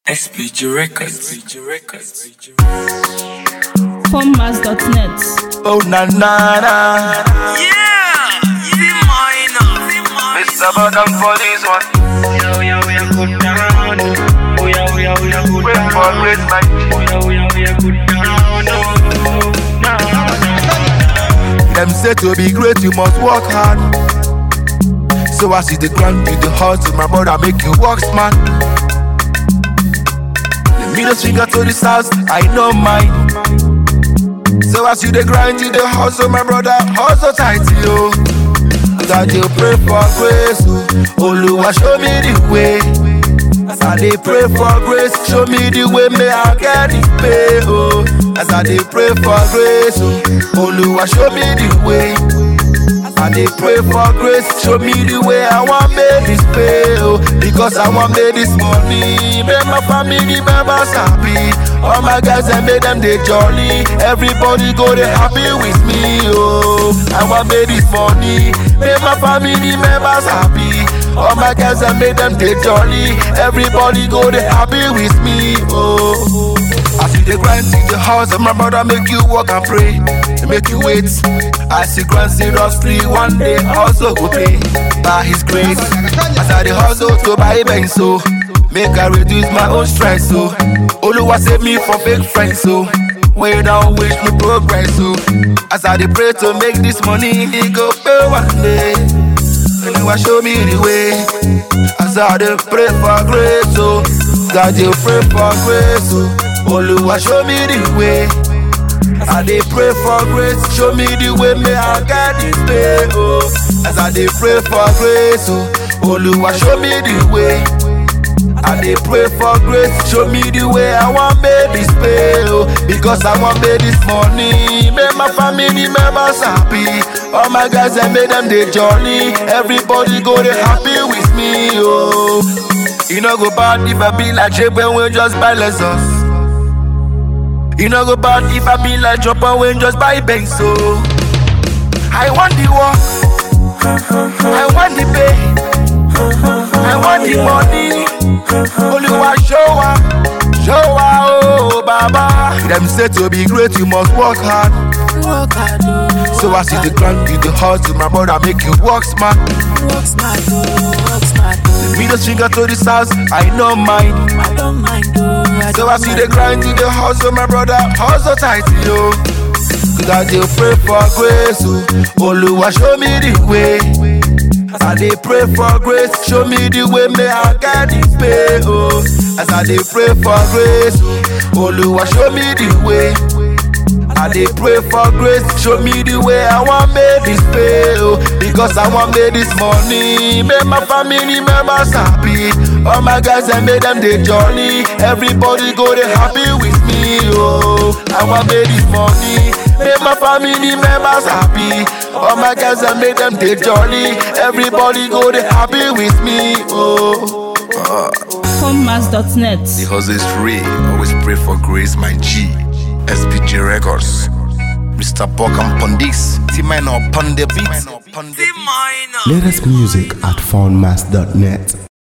SPG Records. SPG Records. Formmas.net. Oh na na na. Yeah! See minor. See minor. Mr. Bottom for this one. Oh yeah, we are good down. Oh yeah, we are, we are good Wait down. for grace, my Oh yeah, we are, we are good down. Oh, nah, nah. Them say to be great, you must work hard. So I see the grind with the hustle, my brother make you work smart. The middle finger to the south, I know mine. So I see the grind with the hustle, my brother hustle tight, yo. God, you pray for grace, oh. Oluwa, show me the way. As I dey pray for grace, show me the way, may I get it pay, oh. As I dey pray for grace, oh. Oluwa, show me the way. I dey pray for grace, show me the way I want make this pay, oh. Because I want make this money, make my family members happy. All my guys I make them they jolly. Everybody go they happy with me, oh. I want make this money, make my family members happy. All my guys I make them they jolly. Everybody go they happy with me, oh. I see the grind in the house and my brother make you walk and pray. They make you wait. I see grind seriously one day also go pay by his grace. As I the hustle to buy bank so make I reduce my own stress so Oluwa save me from fake friends so way down wish me progress so as I dey pray to make this money he go pay one day. Oluwa show me the way as I dey pray for grace so God you pray for grace so Oluwa show me the way. I dey pray for grace, show me the way, may I get this pay, oh. As I dey pray for grace, oh, Oluwa show me the way. I dey pray for grace, show me the way, I want make this pay, oh. Because I want make this money, make my family members happy. All my guys, I made them they jolly. Everybody go they happy with me, oh. You know go bad if I be like Jay when we just buy lessons. You know go bad if I be like drop away just buy bank so I want the work I want the pay I want the money Only one show up Show up oh baba Them say to be great you must work hard Work hard, oh, So I see the grind with the hustle My brother make you work smart work smart, oh, work smart, oh. Middle finger to the south I know mine I don't mind, oh, I So don't I see the mind. grind in the hustle, my brother, hustle tight, yo. God, you pray for grace, oh. Oluwa, show me the way. As I dey pray for grace, show me the way, may I get this pay, oh. As I dey pray for grace, oh. Oluwa, show me the way. I dey pray for grace, show me the way I want make this pay, oh. Because I want make this money, make my family members happy. All my guys I made them they jolly. Everybody go they happy with me, oh. I want make this money, make my family members happy. All my guys I made them they jolly. Everybody go they happy with me, oh. Formmas.net. The hustle is free. Always pray for grace, my G. SPG Records. Mr. Buck and Pondix. T-Man upon the beat. See minor. Latest music at foundmass.net.